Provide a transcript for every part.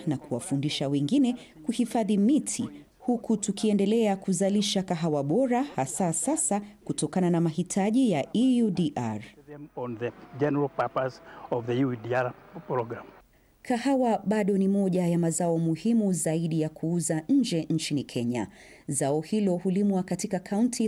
na kuwafundisha wengine kuhifadhi miti huku tukiendelea kuzalisha kahawa bora hasa sasa kutokana na mahitaji ya EUDR. on the general purpose of the UEDR program. Kahawa bado ni moja ya mazao muhimu zaidi ya kuuza nje nchini Kenya. Zao hilo hulimwa katika kaunti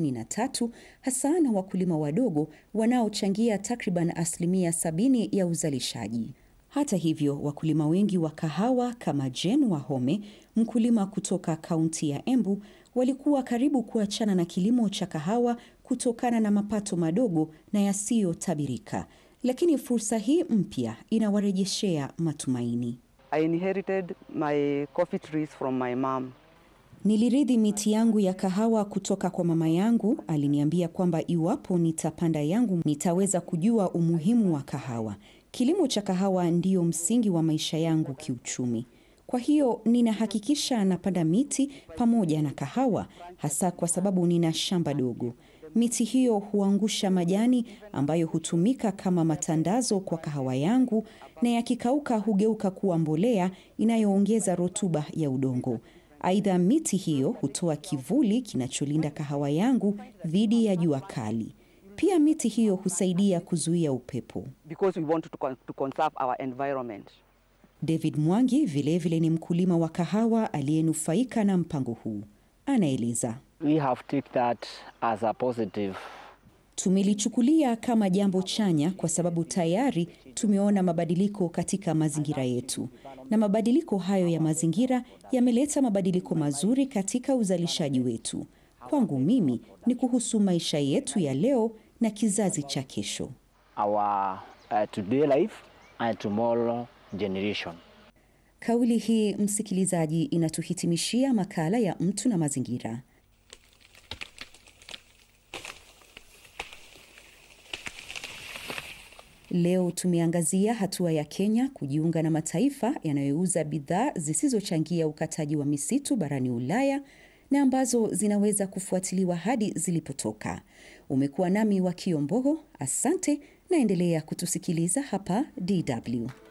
33 hasa na wakulima wadogo wanaochangia takriban asilimia 70 ya uzalishaji. Hata hivyo, wakulima wengi wa kahawa kama Jane Wahome, mkulima kutoka kaunti ya Embu, walikuwa karibu kuachana na kilimo cha kahawa kutokana na mapato madogo na yasiyotabirika. Lakini fursa hii mpya inawarejeshea matumaini. I inherited my coffee trees from my mom. Nilirithi miti yangu ya kahawa kutoka kwa mama yangu. Aliniambia kwamba iwapo nitapanda yangu nitaweza kujua umuhimu wa kahawa. Kilimo cha kahawa ndiyo msingi wa maisha yangu kiuchumi. Kwa hiyo ninahakikisha napanda miti pamoja na kahawa, hasa kwa sababu nina shamba dogo. Miti hiyo huangusha majani ambayo hutumika kama matandazo kwa kahawa yangu, na yakikauka hugeuka kuwa mbolea inayoongeza rutuba ya udongo. Aidha, miti hiyo hutoa kivuli kinacholinda kahawa yangu dhidi ya jua kali. Pia miti hiyo husaidia kuzuia upepo. because we want to, con- to conserve our environment. David Mwangi vilevile vile ni mkulima wa kahawa aliyenufaika na mpango huu. Anaeleza. we have take that as a positive Tumelichukulia kama jambo chanya kwa sababu tayari tumeona mabadiliko katika mazingira yetu, na mabadiliko hayo ya mazingira yameleta mabadiliko mazuri katika uzalishaji wetu. Kwangu mimi ni kuhusu maisha yetu ya leo na kizazi cha kesho. our uh, today life and tomorrow generation Kauli hii, msikilizaji, inatuhitimishia makala ya mtu na mazingira. Leo tumeangazia hatua ya Kenya kujiunga na mataifa yanayouza bidhaa zisizochangia ukataji wa misitu barani Ulaya na ambazo zinaweza kufuatiliwa hadi zilipotoka. Umekuwa nami wa Kiombogo, asante, naendelea kutusikiliza hapa DW.